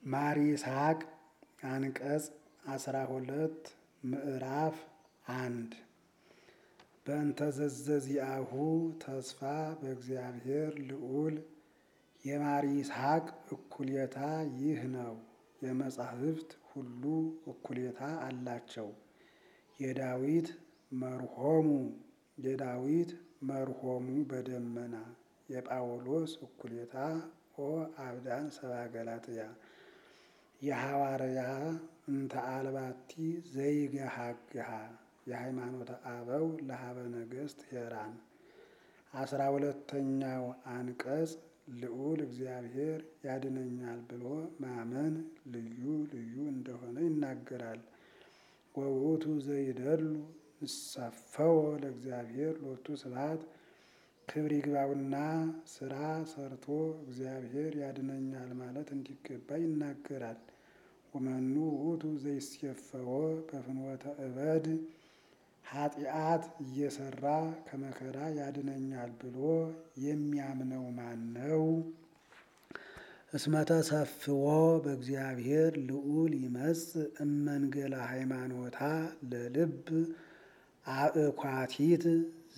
ማር ይስሐቅ አንቀጽ አስራ ሁለት ምዕራፍ አንድ በእንተ ዘዘዚአሁ ተስፋ በእግዚአብሔር ልዑል የማር ይስሐቅ እኩሌታ ይህ ነው። የመጻሕፍት ሁሉ እኩሌታ አላቸው። የዳዊት መርሆሙ የዳዊት መርሆሙ በደመና የጳውሎስ እኩሌታ ኦ አብዳን ሰብአ ገላትያ የሐዋርያ እንተ አልባቲ ዘይገሃግሃ የሃይማኖተ አበው ለሀበ ነገሥት ሄራን አስራ ሁለተኛው አንቀጽ ልዑል እግዚአብሔር ያድነኛል ብሎ ማመን ልዩ ልዩ እንደሆነ ይናገራል። ወውእቱ ዘይደሉ ንሳፈወ ለእግዚአብሔር ሎቱ ስብሐት ክብር ይግባውና ስራ ሰርቶ እግዚአብሔር ያድነኛል ማለት እንዲገባ ይናገራል። ወመኑ ውእቱ ዘይሴፈወ በፍኖተ እበድ ኃጢአት እየሰራ ከመከራ ያድነኛል ብሎ የሚያምነው ማን ነው? እስመተ ሰፍዎ በእግዚአብሔር ልዑል ይመጽእ እመንገላ ሃይማኖታ ለልብ አእኳቲት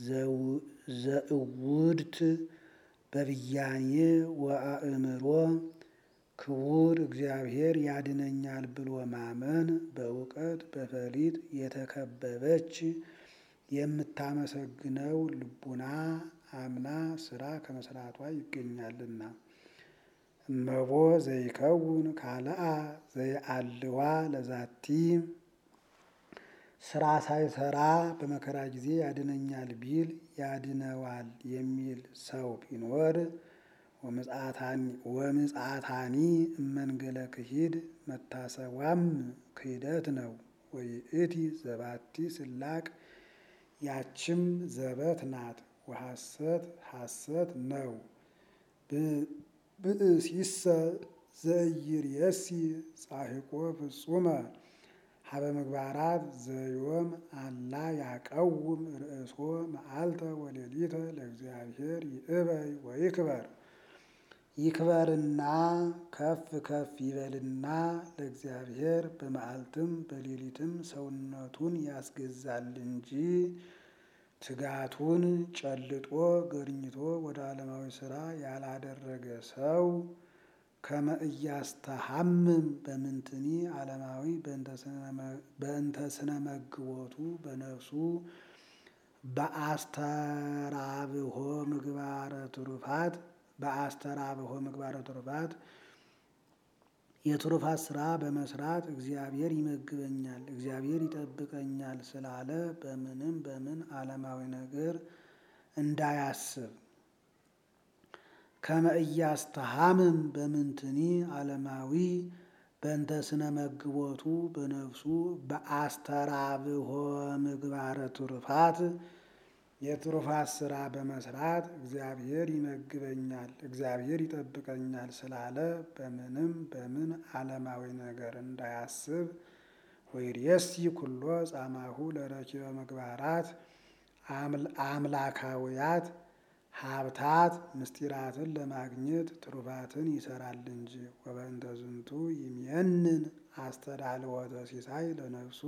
ዘእውድት በብያኔ ወአእምሮ ክቡር እግዚአብሔር ያድነኛል ብሎ ማመን በእውቀት በፈሊጥ የተከበበች የምታመሰግነው ልቡና አምና ስራ ከመስራቷ ይገኛልና። እመቦ ዘይከውን ካልአ ዘይአልዋ ለዛቲ ስራ ሳይሰራ በመከራ ጊዜ ያድነኛል ቢል ያድነዋል የሚል ሰው ቢኖር ወምጽአታኒ እመንገለ ክሂድ መታሰቧም ክህደት ነው። ወይእቲ ዘባቲ ስላቅ ያችም ዘበት ናት። ወሐሰት ሐሰት ነው። ብእሲሰ ዘኢይርየሲ ጻሕቆ ፍጹመ ሀበ ምግባራት ዘዮም አላ ያቀውም ርእሶ መዓልተ ወሌሊተ ለእግዚአብሔር ይእበይ ወይክበር ይክበርና ከፍ ከፍ ይበልና ለእግዚአብሔር በመዓልትም በሌሊትም ሰውነቱን ያስገዛል እንጂ ትጋቱን ጨልጦ ገርኝቶ ወደ ዓለማዊ ሥራ ያላደረገ ሰው ከመ ኢያስተሐምም በምንትኒ ዓለማዊ በእንተ ስነ መግቦቱ በነፍሱ በአስተራብሆ ምግባረ ትሩፋት በአስተራብሆ ምግባረ ትሩፋት የትሩፋት ስራ በመስራት እግዚአብሔር ይመግበኛል፣ እግዚአብሔር ይጠብቀኛል ስላለ በምንም በምን ዓለማዊ ነገር እንዳያስብ ከመ ኢያስተሐምም በምንትኒ ዓለማዊ በእንተ ስነ መግቦቱ በነፍሱ በአስተራብሆ ምግባረ ትሩፋት የትሩፋት ስራ በመስራት እግዚአብሔር ይመግበኛል፣ እግዚአብሔር ይጠብቀኛል ስላለ በምንም በምን ዓለማዊ ነገር እንዳያስብ ወይርየሲ ኩሎ ጻማሁ ለረኪበ ምግባራት አምላካውያት ሀብታት ምስጢራትን ለማግኘት ትሩፋትን ይሰራል እንጂ ወበእንተ ዝንቱ ይምየንን አስተዳልወተ ሲሳይ ለነፍሱ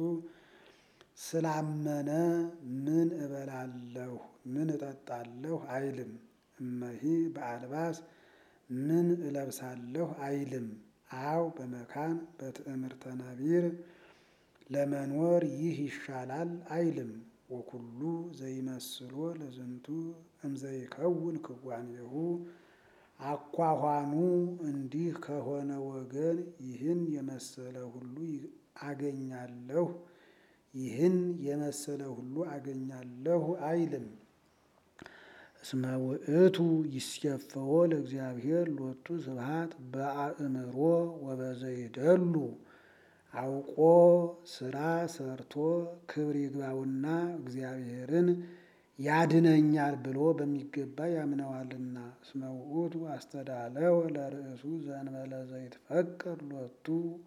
ስላመነ ምን እበላለሁ ምን እጠጣለሁ አይልም። እመሂ በአልባስ ምን እለብሳለሁ አይልም። አው በመካን በትዕምርተ ነቢር ለመኖር ይህ ይሻላል አይልም። ወኩሉ ዘይመስሎ ለዝንቱ እምዘይከውን ክዋኔሁ አኳኋኑ እንዲህ ከሆነ ወገን ይህን የመሰለ ሁሉ አገኛለሁ ይህን የመሰለ ሁሉ አገኛለሁ አይልም። እስመ ውእቱ ይሴፈዎ ለእግዚአብሔር ሎቱ ስብሐት በአእምሮ ወበዘይደሉ አውቆ ስራ ሰርቶ ክብር ይግባውና እግዚአብሔርን ያድነኛል ብሎ በሚገባ ያምነዋልና። እስመ ውእቱ አስተዳለወ ለርእሱ ዘእንበለ ዘይትፈቀድ ሎቱ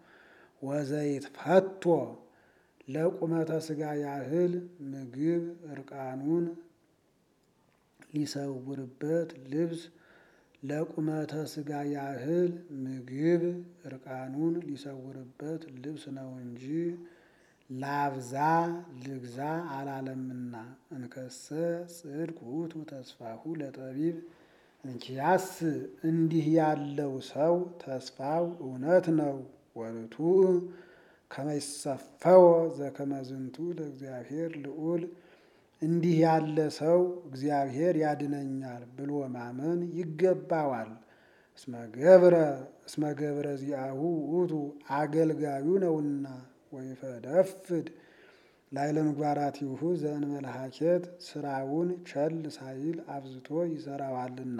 ወዘይትፈቶ ለቁመተ ሥጋ ያህል ምግብ እርቃኑን ሊሰውርበት ልብስ ለቁመተ ሥጋ ያህል ምግብ እርቃኑን ሊሰውርበት ልብስ ነው እንጂ ላብዛ ልግዛ አላለምና። እንከሰ ጽድቅ ውእቱ ተስፋሁ ለጠቢብ እንኪያስ እንዲህ ያለው ሰው ተስፋው እውነት ነው። ወርቱዕ ከመይሰፈወ ዘከመዝንቱ ለእግዚአብሔር ልዑል እንዲህ ያለ ሰው እግዚአብሔር ያድነኛል ብሎ ማመን ይገባዋል። እስመ ገብረ እስመ ገብረ ዚአሁ ውእቱ አገልጋዩ ነውና ወይፈደፍድ ላዕለ ምግባራቲሁ ዘእንበለ ሀኬት ስራውን ቸል ሳይል አብዝቶ ይሰራዋልና።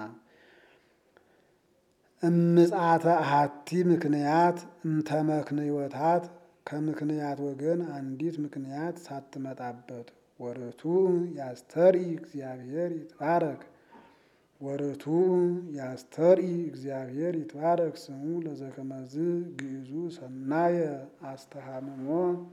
እምጽአተ አሐቲ ምክንያት እምተመክንዮታት ከምክንያት ወገን አንዲት ምክንያት ሳትመጣበት ወርቱዕ ያስተርኢ እግዚአብሔር ይትባረክ ወርቱዕ ያስተርኢ እግዚአብሔር ይትባረክ ስሙ ለዘከመዝ ግዕዙ ሰናየ አስተሃምሞ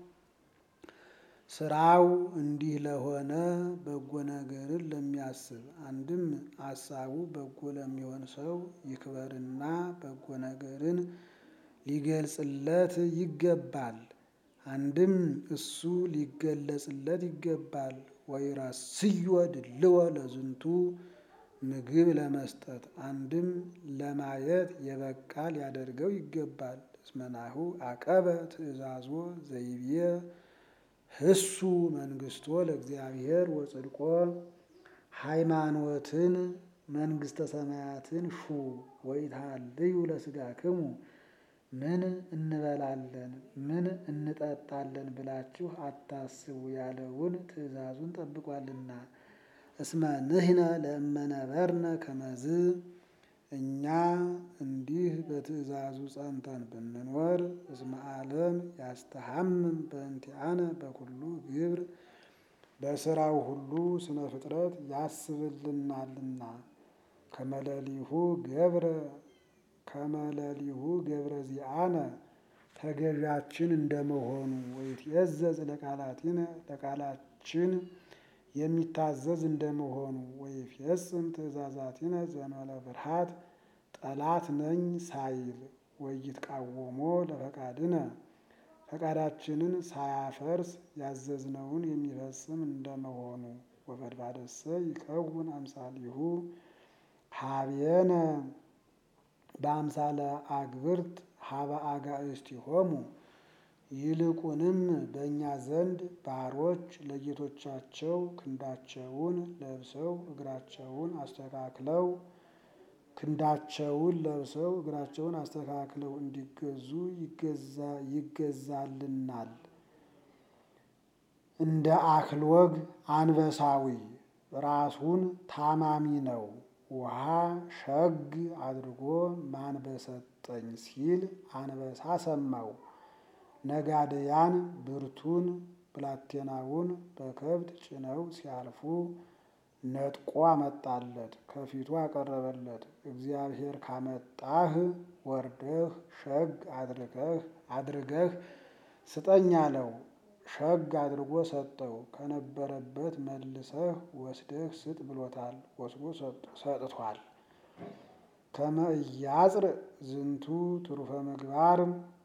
ስራው እንዲህ ለሆነ በጎ ነገርን ለሚያስብ አንድም አሳቡ በጎ ለሚሆን ሰው ይክበርና በጎ ነገርን ሊገልጽለት ይገባል። አንድም እሱ ሊገለጽለት ይገባል። ወይራስዮ ድልዎ ለዝንቱ ምግብ ለመስጠት አንድም ለማየት የበቃ ሊያደርገው ይገባል። እስመናሁ አቀበ ትእዛዞ ዘይቤ ህሱ መንግስቶ ለእግዚአብሔር ወጽድቆ ሃይማኖትን መንግስተ ሰማያትን ሹ ወይትሃልዩ ለሥጋክሙ ምን እንበላለን ምን እንጠጣለን ብላችሁ አታስቡ ያለውን ትእዛዙን ጠብቋልና። እስመ ንሕነ ለእመነበርነ ከመዝ እኛ እንዲህ በትእዛዙ ጸንተን ብንኖር እስመ ዓለም ያስተሐምም በእንቲአነ በኩሉ ግብር በስራው ሁሉ ስነ ፍጥረት ያስብልናልና። ከመለሊሁ ገብረ ከመለሊሁ ገብረ ዚአነ ተገዣችን እንደመሆኑ ወይትዔዘዝ ለቃላቲነ ለቃላችን የሚታዘዝ እንደመሆኑ ወይፌጽም ትእዛዛቲነ ዘእንበለ ፍርሃት ጠላት ነኝ ሳይል ወይትቃወሞ ለፈቃድነ ፈቃዳችንን ሳያፈርስ ያዘዝነውን የሚፈጽም እንደመሆኑ ወፈድፋደሰ ይከውን አምሳሊሁ ሀቤነ በአምሳለ አግብርት ሀበ አጋእዝቲሆሙ ይልቁንም በእኛ ዘንድ ባሮች ለጌቶቻቸው ክንዳቸውን ለብሰው እግራቸውን አስተካክለው ክንዳቸውን ለብሰው እግራቸውን አስተካክለው እንዲገዙ ይገዛልናል። እንደ አክሎግ አንበሳዊ ራሱን ታማሚ ነው። ውሃ ሸግ አድርጎ ማን በሰጠኝ ሲል አንበሳ ሰማው። ነጋድያን ብርቱን ብላቴናውን በከብት ጭነው ሲያልፉ ነጥቆ አመጣለት፣ ከፊቱ አቀረበለት። እግዚአብሔር ካመጣህ ወርደህ ሸግ አድርገህ አድርገህ ስጠኝ አለው። ሸግ አድርጎ ሰጠው። ከነበረበት መልሰህ ወስደህ ስጥ ብሎታል። ወስዶ ሰጥቷል። ከመ ኢያጽርእ ዝንቱ ትሩፈ ምግባር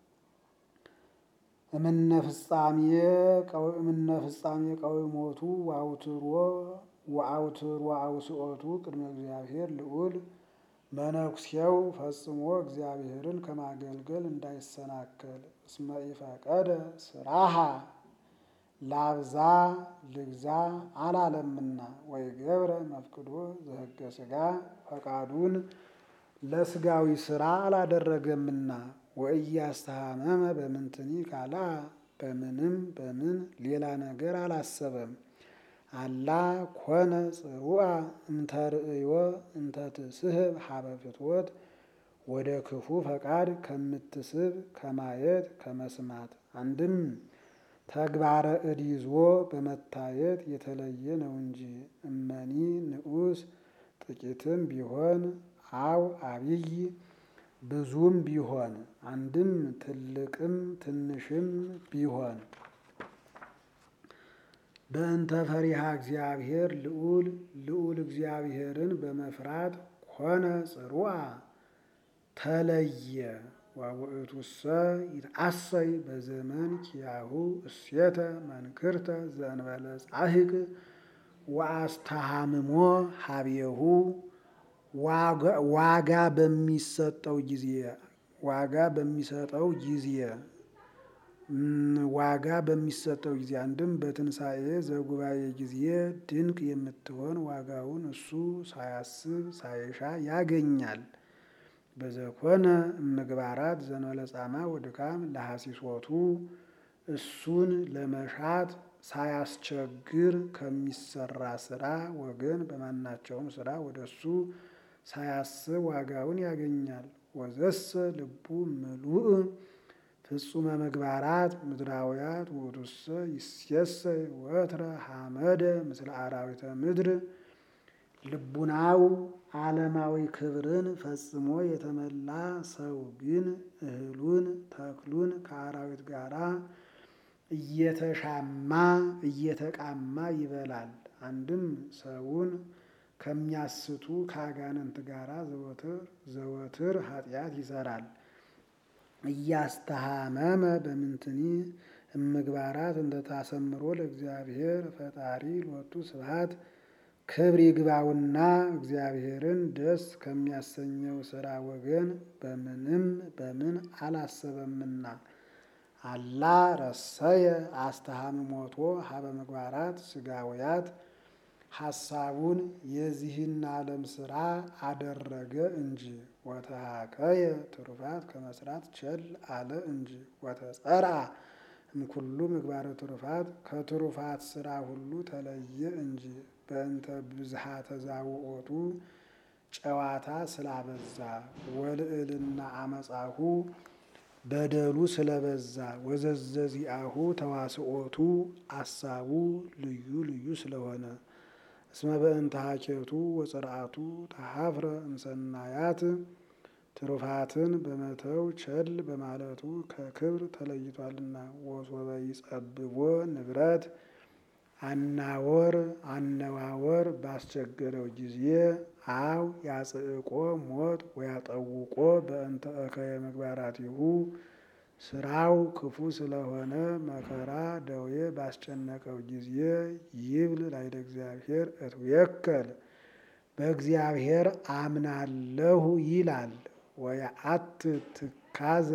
እምነ ፍጻሜ እምነ ፍጻሜ ቀዊሞቱ ወአውትሮ ወአውትሮ አውስኦቱ ቅድመ እግዚአብሔር ልዑል መነኩሴው ፈጽሞ እግዚአብሔርን ከማገልገል እንዳይሰናከል እስመ ኢፈቀደ ስራሃ ላብዛ ልግዛ አላለምና ወይ ገብረ መፍቅዶ ዘህገ ሥጋ ፈቃዱን ለስጋዊ ስራ አላደረገምና ወእያስተሃመመ በምንትኒ ካላ በምንም በምን ሌላ ነገር አላሰበም። አላ ኮነ ጽሩአ እምተርእዮ እንተትስህብ ሀበ ፍትወት ወደ ክፉ ፈቃድ ከምትስብ ከማየት ከመስማት አንድም ተግባረ እድ ይዞ በመታየት የተለየ ነው እንጂ እመኒ ንዑስ ጥቂትም ቢሆን አው አብይ ብዙም ቢሆን አንድም ትልቅም ትንሽም ቢሆን በእንተ ፈሪሃ እግዚአብሔር ልዑል ልዑል እግዚአብሔርን በመፍራት ኮነ ጽሩዓ ተለየ ወውእቱሰ ይትአሰይ በዘመን ኪያሁ እሴተ መንክርተ ዘእንበለ ጻሕቅ ወአስተሃምሞ ሀቤሁ ዋጋ በሚሰጠው ጊዜ ዋጋ በሚሰጠው ጊዜ ዋጋ በሚሰጠው ጊዜ አንድም በትንሣኤ ዘጉባኤ ጊዜ ድንቅ የምትሆን ዋጋውን እሱ ሳያስብ ሳይሻ ያገኛል። በዘኮነ ምግባራት ዘንበለ ጻማ ወድካም ለሐሲሶቱ እሱን ለመሻት ሳያስቸግር ከሚሰራ ስራ ወገን በማናቸውም ስራ ወደ እሱ ሳያስብ ዋጋውን ያገኛል። ወዘሰ ልቡ ምሉእ ፍጹመ ምግባራት ምድራውያት ውእቱሰ ይሴሰይ ወትረ ሐመደ ምስለ አራዊተ ምድር ልቡናው ዓለማዊ ክብርን ፈጽሞ የተመላ ሰው ግን እህሉን ተክሉን ከአራዊት ጋራ እየተሻማ እየተቃማ ይበላል። አንድም ሰውን ከሚያስቱ ከአጋንንት ጋራ ዘወትር ዘወትር ኃጢአት ይሰራል። እያስተሃመመ በምንትኒ እምግባራት እንደታሰምሮ ለእግዚአብሔር ፈጣሪ ሎቱ ስብሐት ክብር ይግባውና እግዚአብሔርን ደስ ከሚያሰኘው ስራ ወገን በምንም በምን አላሰበምና አላ ረሰየ አስተሃምሞቶ ሀበ ምግባራት ስጋውያት ሐሳቡን የዚህን ዓለም ስራ አደረገ እንጂ ወተሃከየ ትሩፋት ከመስራት ቸል አለ እንጂ ወተጸርአ እምኩሉ ምግባረ ትሩፋት ከትሩፋት ስራ ሁሉ ተለየ እንጂ በእንተ ብዝሃ ተዛውኦቱ ጨዋታ ስላበዛ ወልዕልና አመጻሁ በደሉ ስለበዛ ወዘዘዚአሁ ተዋስኦቱ አሳቡ ልዩ ልዩ ስለሆነ እስመ በእንተ ሀኬቱ ወጽርአቱ ተሀፍረ እምሰናያት ትሩፋትን በመተው ቸል በማለቱ ከክብር ተለይቷልና። ወሶበ ይጸብቦ ንብረት አናወር አነዋወር ባስቸገረው ጊዜ አው ያጽእቆ ሞት ወያጠውቆ በእንተ እከየ ምግባራቲሁ ስራው ክፉ ስለሆነ መከራ ደዌ ባስጨነቀው ጊዜ ይብል ላይደ እግዚአብሔር እትዌከል በእግዚአብሔር አምናለሁ ይላል። ወያአት ትካዘ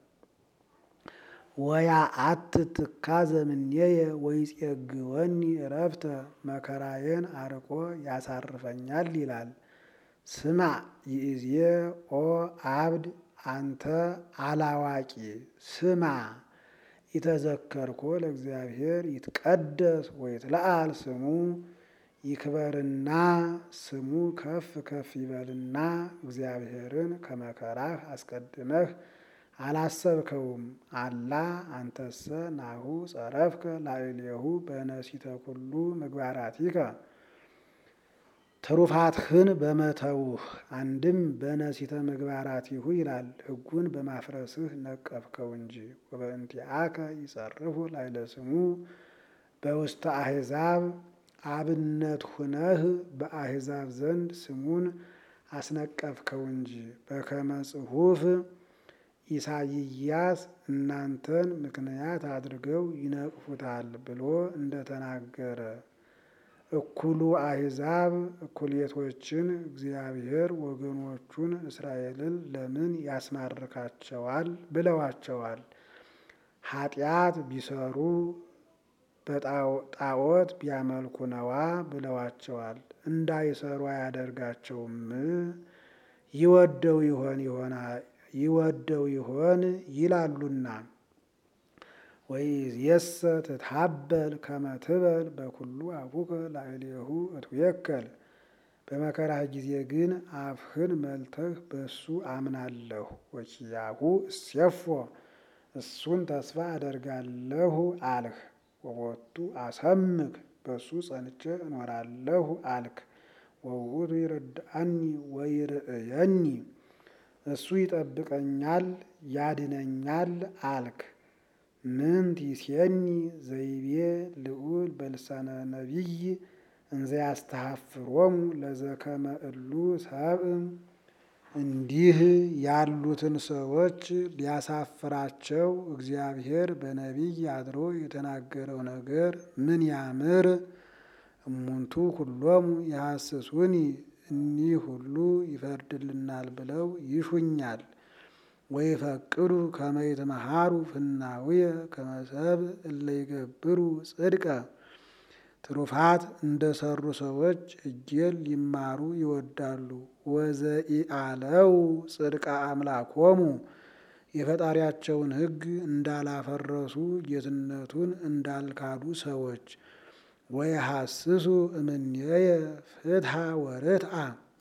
ወያአት ትካዘ ምኔየ ወይጼግወኒ እረፍተ መከራዬን አርቆ ያሳርፈኛል ይላል። ስማ ይእዜ ኦ አብድ አንተ አላዋቂ ስማ ኢተዘከርኮ ለእግዚአብሔር ይትቀደስ ወይትለአል ስሙ ይክበርና ስሙ ከፍ ከፍ ይበልና እግዚአብሔርን ከመከራህ አስቀድመህ አላሰብከውም። አላ አንተሰ ናሁ ጸረፍከ ላዕሌሁ በነሲተ ኩሉ ምግባራቲከ ትሩፋትህን በመተውህ አንድም በነሲተ ምግባራቲሁ ይላል። ሕጉን በማፍረስህ ነቀፍከው እንጂ ወበእንቲአከ ይጸርፉ ላዕለ ስሙ በውስተ አሕዛብ አብነት ሁነህ በአሕዛብ ዘንድ ስሙን አስነቀፍከው እንጂ በከመ ጽሑፍ ኢሳይያስ እናንተን ምክንያት አድርገው ይነቅፉታል ብሎ እንደተናገረ እኩሉ አሕዛብ እኩሌቶችን እግዚአብሔር ወገኖቹን እስራኤልን ለምን ያስማርካቸዋል ብለዋቸዋል። ኃጢአት ቢሰሩ በጣዖት ቢያመልኩ ነዋ ብለዋቸዋል። እንዳይሰሩ አያደርጋቸውም። ይወደው ይሆን ይሆና ይወደው ይሆን ይላሉና ወይእዜሰ ትትሀበል ከመ ትበል በኩሉ አፉከ ላዕሌሁ እትዌከል በመከራህ ጊዜ ግን አፍህን መልተህ በሱ አምናለሁ ወኪያሁ እሴፎ እሱን ተስፋ አደርጋለሁ አልህ። ወቦቱ አሰምክ በሱ ጸንቼ እኖራለሁ አልክ። ወውእቱ ይረድአኒ ወይርእየኒ እሱ ይጠብቀኛል ያድነኛል አልክ። ምንት ይሴኒ ዘይቤ ልዑል በልሳነ ነቢይ እንዘ ያስተሐፍሮሙ ለዘከመ እሉ ሰብእ እንዲህ ያሉትን ሰዎች ሊያሳፍራቸው እግዚአብሔር በነቢይ አድሮ የተናገረው ነገር ምን ያምር! እሙንቱ ኩሎሙ የሐስሱኒ እኒህ ሁሉ ይፈርድልናል ብለው ይሹኛል። ወይፈቅዱ ከመ ይትመሃሩ ፍናውየ ከመ ሰብእ እለ ይገብሩ ጽድቀ ትሩፋት እንደ ሰሩ ሰዎች ሕጌን ሊማሩ ይወዳሉ። ወዘኢአለው ጽድቀ አምላኮሙ የፈጣሪያቸውን ሕግ እንዳላፈረሱ ጌትነቱን እንዳልካዱ ሰዎች ወየሐስሱ እምኔየ ፍትሐ ወርትዓ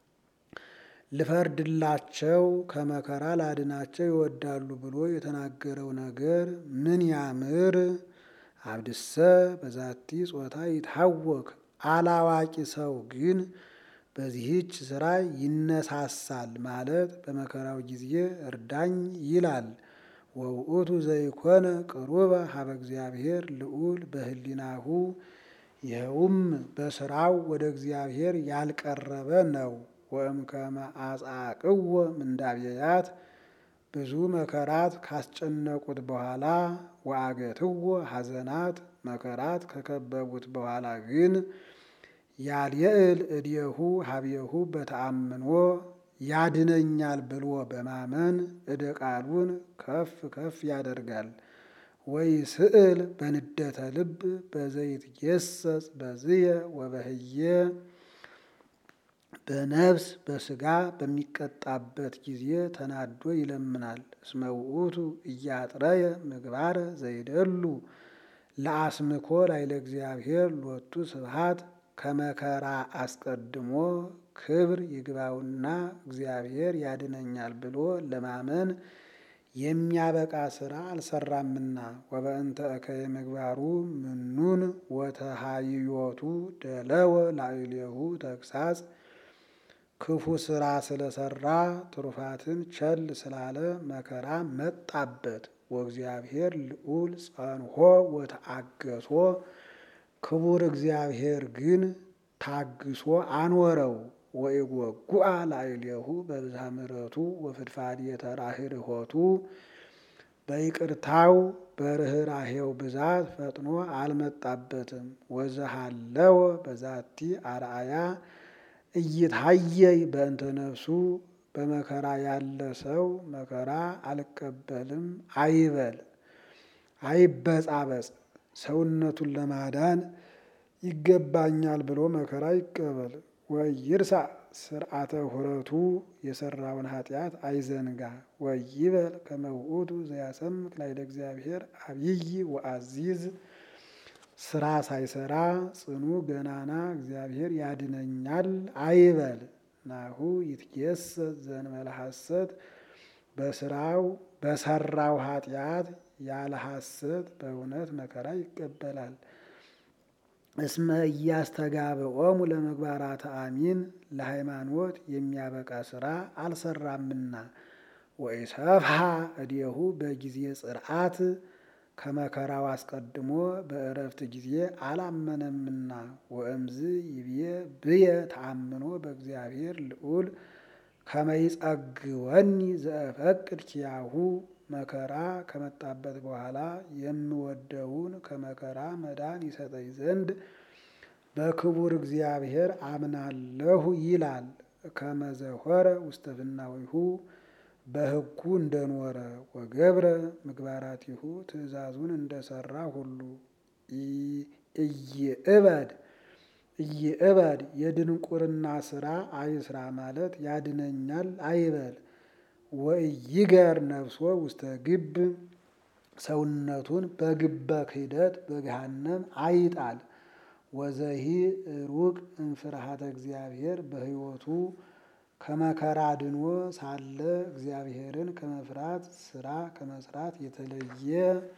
ልፈርድላቸው ከመከራ ላድናቸው ይወዳሉ ብሎ የተናገረው ነገር ምን ያምር! አብድሰ በዛቲ ጾታ ይታወክ አላዋቂ ሰው ግን በዚህች ስራ ይነሳሳል ማለት በመከራው ጊዜ እርዳኝ ይላል። ወውእቱ ዘይኮነ ቅሩበ ሀበ እግዚአብሔር ልዑል በህሊናሁ ይኸውም በስራው ወደ እግዚአብሔር ያልቀረበ ነው። ወእምከመ አጻቅዎ ምንዳብየያት ብዙ መከራት ካስጨነቁት በኋላ ወአገትዎ ሐዘናት መከራት ከከበቡት በኋላ ግን ያልየእል እዴሁ ሀብየሁ በተአምኖ ያድነኛል ብሎ በማመን እደ ቃሉን ከፍ ከፍ ያደርጋል። ወይ ስዕል በንደተ ልብ በዘይት ጌሰጽ በዝየ ወበህየ በነፍስ በስጋ በሚቀጣበት ጊዜ ተናዶ ይለምናል። እስመ ውእቱ እያጥረየ ምግባረ ዘይደሉ ለአስምኮ ላይለ እግዚአብሔር ሎቱ ስብሐት ከመከራ አስቀድሞ ክብር ይግባውና እግዚአብሔር ያድነኛል ብሎ ለማመን የሚያበቃ ስራ አልሰራምና። ወበእንተ እከየ ምግባሩ ምኑን ወተሃይዮቱ ደለወ ላዕሌሁ ተግሳጽ ክፉ ስራ ስለሰራ ትሩፋትን ቸል ስላለ መከራ መጣበት። ወእግዚአብሔር ልዑል ጸንሖ ወተአገሶ ክቡር እግዚአብሔር ግን ታግሶ አኖረው። ወኢጎጉአ ላዕሌሁ በብዝሃ ምሕረቱ ወፍድፋድየ ተራህርሆቱ በይቅርታው በርኅራሄው ብዛት ፈጥኖ አልመጣበትም። ወዘሃለወ በዛቲ አርአያ እይታየይ በእንተ ነፍሱ በመከራ ያለ ሰው መከራ አልቀበልም አይበል፣ አይበጻበጽ። ሰውነቱን ለማዳን ይገባኛል ብሎ መከራ ይቀበል። ወይርሳ ስርዓተ ሁረቱ የሰራውን ኃጢአት አይዘንጋ። ወይበል ከመ ውእቱ ዘያሰምክ ላዕለ እግዚአብሔር አብይ ወአዚዝ ስራ ሳይሰራ ጽኑ ገናና እግዚአብሔር ያድነኛል አይበል። ናሁ ይትጌሰጽ ዘእንበለ ሐሰት በስራው በሰራው ኃጢአት ያለ ሐሰት በእውነት መከራ ይቀበላል። እስመ እያስተጋብኦሙ ለምግባራተ አሚን ለሃይማኖት የሚያበቃ ስራ አልሰራምና። ወኢሰፍሐ እዴሁ በጊዜ ጽርዓት ከመከራው አስቀድሞ በእረፍት ጊዜ አላመነምና። ወእምዝ ይብዬ ብየ ተአምኖ በእግዚአብሔር ልዑል ከመ ይጸግወኒ ዘእፈቅድ ኪያሁ መከራ ከመጣበት በኋላ የምወደውን ከመከራ መዳን ይሰጠኝ ዘንድ በክቡር እግዚአብሔር አምናለሁ ይላል። ከመ ዘሖረ ውስተ ፍናዊሁ በሕጉ እንደኖረ ወገብረ ምግባራቲሁ ትእዛዙን እንደሰራ ሁሉ እይእበድ እይእበድ የድንቁርና ስራ አይስራ ማለት ያድነኛል አይበል። ወኢይገር ነፍሶ ውስተ ግብ ሰውነቱን በግበ ክህደት በገሃነም አይጣል። ወዘሂ ሩቅ እምፍርሃተ እግዚአብሔር በሕይወቱ ከመከራ ድኖ ሳለ እግዚአብሔርን ከመፍራት ስራ ከመስራት የተለየ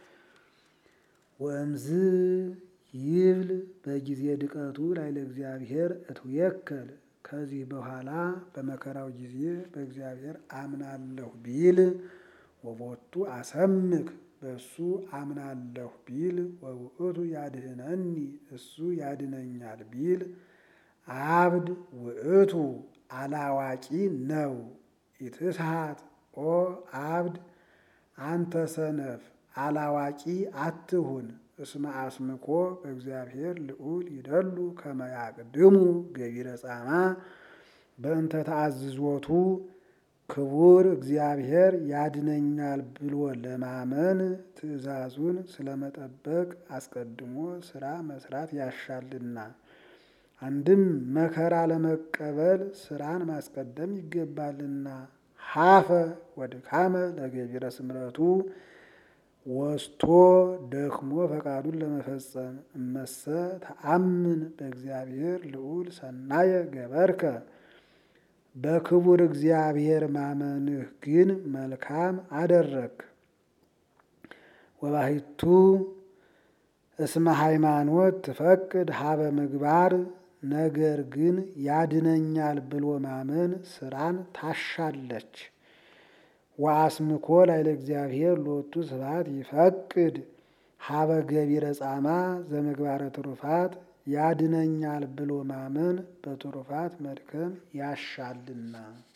ወእምዝ ይብል በጊዜ ድቀቱ ላዕለ እግዚአብሔር እትዌከል ከዚህ በኋላ በመከራው ጊዜ በእግዚአብሔር አምናለሁ ቢል ወቦቱ አሰምክ በእሱ አምናለሁ ቢል ወውእቱ ያድህነኒ እሱ ያድነኛል ቢል አብድ ውእቱ አላዋቂ ነው። ኢትስሐት ኦ አብድ አንተ ሰነፍ አላዋቂ አትሁን። እስመ አስምኮ በእግዚአብሔር ልዑል ይደሉ ከመ ያቅድሙ ገቢረ ጻማ በእንተ ተአዝዞቱ ክቡር እግዚአብሔር ያድነኛል ብሎ ለማመን ትእዛዙን ስለመጠበቅ አስቀድሞ ስራ መስራት ያሻልና። አንድም መከራ ለመቀበል ስራን ማስቀደም ይገባልና። ሀፈ ወድካመ ለገቢረ ስምረቱ ወስቶ ደክሞ ፈቃዱን ለመፈጸም እመሰ ተአምን በእግዚአብሔር ልዑል ሰናየ ገበርከ በክቡር እግዚአብሔር ማመንህ ግን መልካም አደረግ። ወባሕቱ እስመ ሃይማኖት ትፈቅድ ሀበ ምግባር ነገር ግን ያድነኛል ብሎ ማመን ስራን ታሻለች። ወአስምኮ ላዕለ እግዚአብሔር ሎቱ ስብሐት ይፈቅድ ሀበ ገቢረ ጻማ ዘምግባረ ትሩፋት ያድነኛል ብሎ ማመን በትሩፋት መድከም ያሻልና